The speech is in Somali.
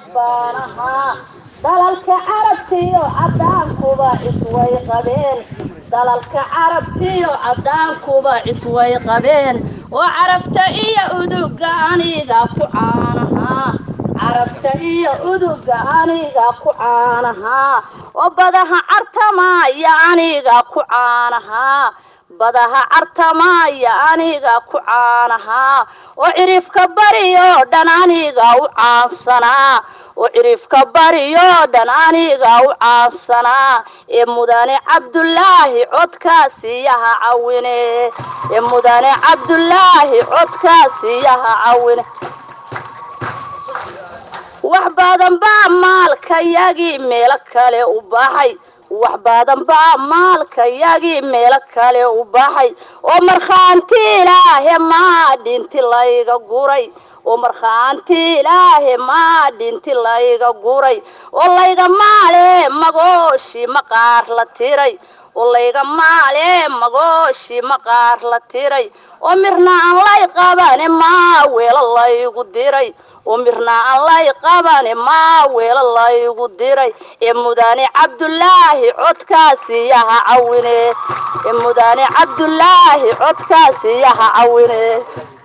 baan ahaa dalalka carabtiyo caddaankuba isway qabeen dalalka carabtiyo caddaankuba isway qabeen oo carafta iyo uduga aniga ku caanahaa carabta iyo uduga aniga ku caanahaa oo badaha cartamaaya aniga ku caanahaa badaha cartamaaya aniga ku caanahaa oo cirifka bariyoo dhan aniga u caansanaa oo cirifka bariyoo dhan aniga u caansanaa ee mudane cabdulaahi codkaasiyaha cawine ee mudane cabdulaahi codkaasiyaha cawine wax badan baa maalkayagii meelo kale u baxay wax badan baa maalkayagii meelo kale u baxay oo markhaanti ilaahe maa dhinti layga guray oo markhaanti ilaahe maa dhinti layga guray oo layga maale magooshi maqaar la tiray oo layga maale magooshi maqaar la tiray oo mirna aan lay qabane maa weelo laygu diray oo mirna aan lay qabane maa weelo laygu diray ee mudane cabdulaahi codkaasiyaha cawine ee mudane cabdulaahi codkaasiyaha cawine